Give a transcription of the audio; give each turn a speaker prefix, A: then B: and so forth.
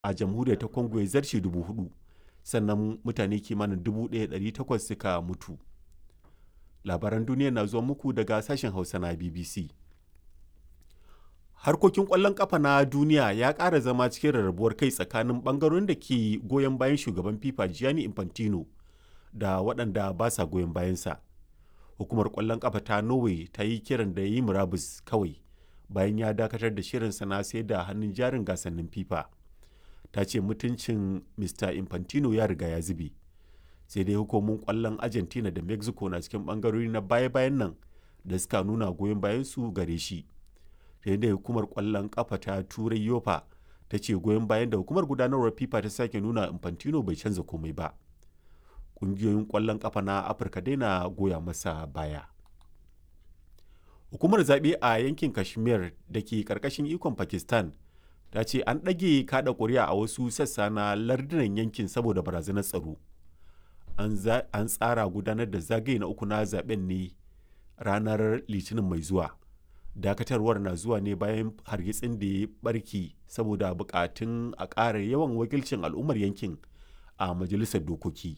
A: a jamhuriyar ta congo ya zarce dubu hudu sannan mutane kimanin 1,800 suka mutu labaran duniya na zuwa muku daga sashen hausa na bbc harkokin kwallon kafa na duniya ya ƙara zama cikin rarrabuwar kai tsakanin ɓangarorin da ke goyon bayan shugaban fifa gianni infantino da waɗanda ba sa goyon bayansa hukumar kwallon kafa ta norway ta yi kiran da ya yi murabus kawai bayan ya dakatar da shirinsa na sai da hannun jarin gasannin fifa ta ce mutuncin mr infantino ya riga ya zube sai dai hukumomin kwallon argentina da mexico na cikin bangarori na baya-bayan nan da suka nuna goyon bayan su gare shi da hukumar kwallon kafa ta turai yofa ta ce goyon bayan da hukumar gudanarwar fifa ta sake nuna infantino bai canza komai ba ƙungiyoyin kwallon kafa na afirka dai na goya masa baya hukumar zaɓe a yankin kashmir da ke ƙarƙashin ikon pakistan ta ce an ɗage kaɗa ƙuri'a a wasu sassa na lardunan yankin saboda barazanar tsaro an tsara gudanar da zagaye na uku na zaben ne ranar litinin mai zuwa dakatarwar na zuwa ne bayan hargitsin da ya barki saboda bukatun a ƙara yawan wakilcin al'ummar yankin a majalisar dokoki